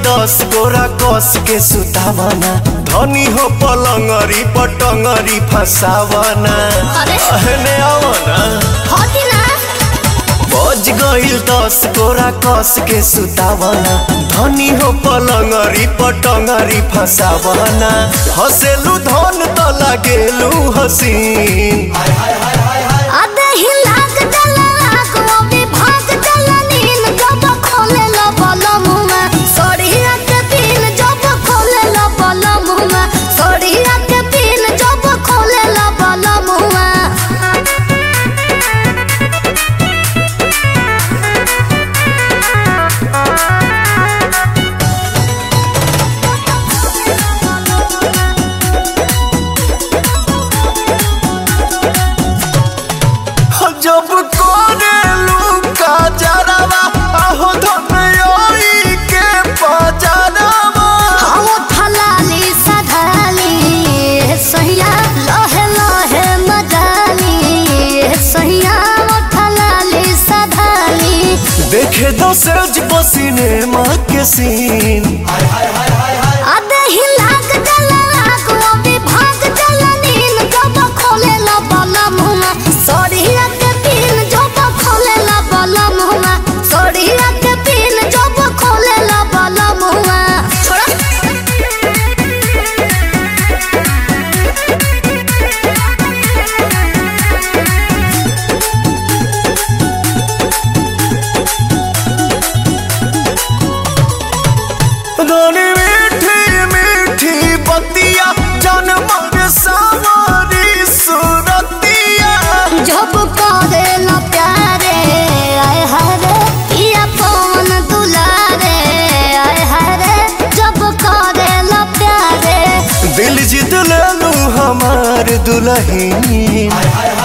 दस गोरा कस के सुतावना धनी हो पलंगरी पटंगरी फसावना अरे। अहने आवना होती ना बज गइल दस गोरा कस के सुतावना धनी हो पलंगरी पटंगरी फसावना हसेलु धन त लागेलु हसीन आधे ही लाग जला लाग वो भी भाग जला नीन जब खोले लो बोलो मुमा सोड़िया के पीन जब खोले लो बोलो मुमा सोड़िया के पीन जब खोले लो बोलो मुमा जब कोरेलु का जरावा आहो धनयोई के पजरावा हम थलाली सधाली सहिया लहे लहे मजाली सहिया थलाली सधाली देखे दसेज पसीने माँ के सीन आधे ही लाग जला लाग वो भी भाग जला नीन जब खोले ला बाला मुमा सोड़िया के पीन जब खोले ला बाला मुमा सोड़िया के पीन जब खोले ला बाला मुमा छोड़ा धनी मीठी मीठी बतिया जन्म सावरी सुरतिया जब करे ला प्यारे आय हरे पिया पवन दुलारे आय हरे जब करे ला प्यारे दिल जीत लेलू हमार दुल्हन